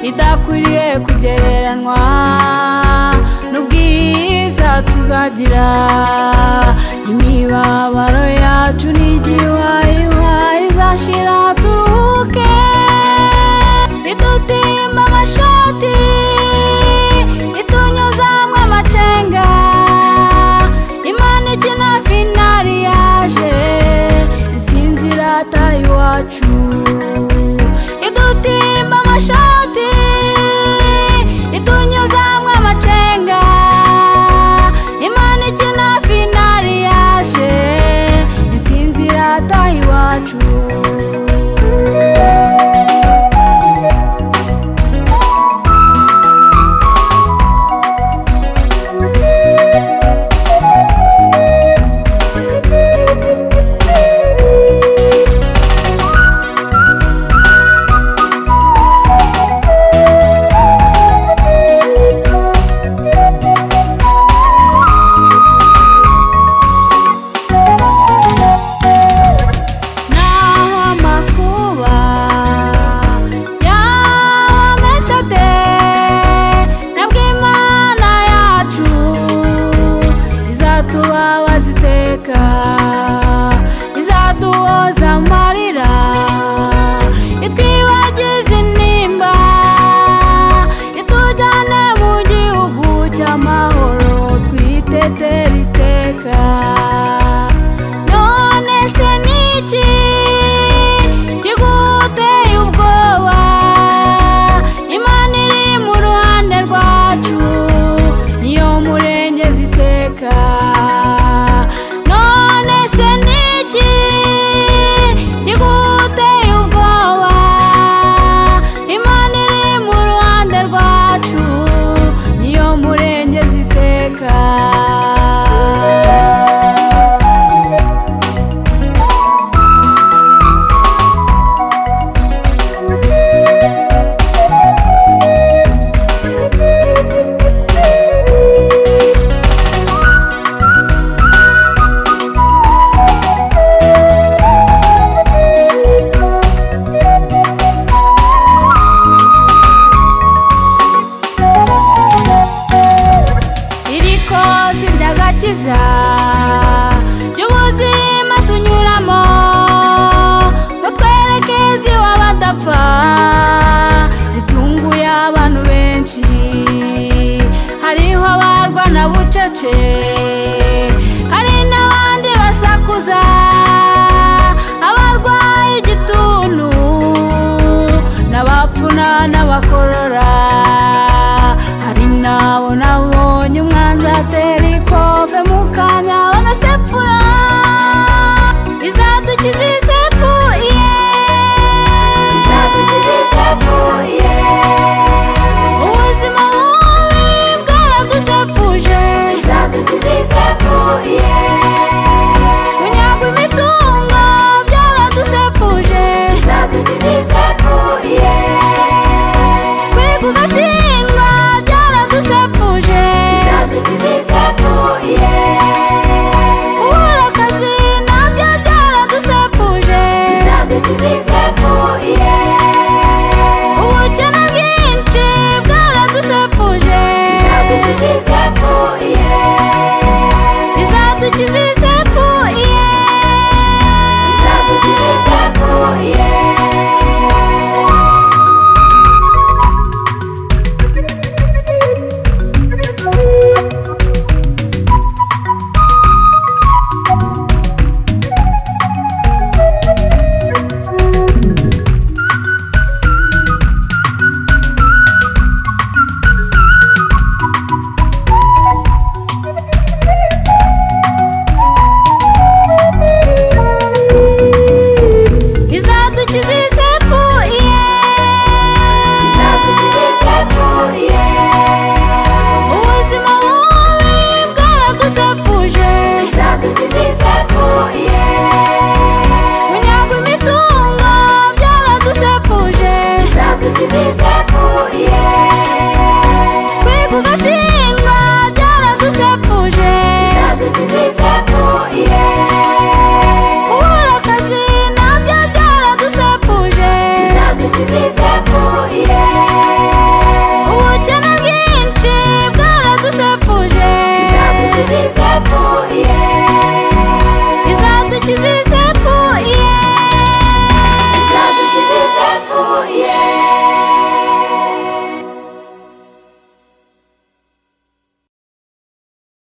bidakwiriye kugereranwa n'ubwiza tuzagira imibabaro yacu n'igihayiwa izashira turuhuke idutimba amashoti itunyuzamwe amacenga imana ikina finari yaje intsinzi irata iwacu idutimba amashoti itunyuzamwe amacenga imana ikina finari yaje intsinzi irata iwacu naho amakuba yamecade nabwo imana yacu izatubabaza iteka izaduhoza amarira itwibagize intimba itujyane mu gihugu cy'amahoro twitetera iteka none se ni iki kiguteye ubwoba imana iri mu ruhande rwacu niyo murengeza iteka none se ni iki kiguteye ubwoba imana iri mu ruhande rwacu niyo murengeza iteka iri kosi ry'agakiza ry'ubuzima tunyuramo ngo twerekeze iw'abadapfa ritunguye abantu benshi hariho abarwana bucece hari n'abandi basakuza abarwaye igituntu n'abapfuna n'abakorora hari nabo nabonye umwanzi atera ikove mu kanya bagasepfura izadukiza isepfuye izadukiza isepfuye ubuzima bubi bwaradusepfuje izadukiza isepfuye kunyagwa imitungo byaradusepfuje izadukiza isepfuye kwiga ugatsinda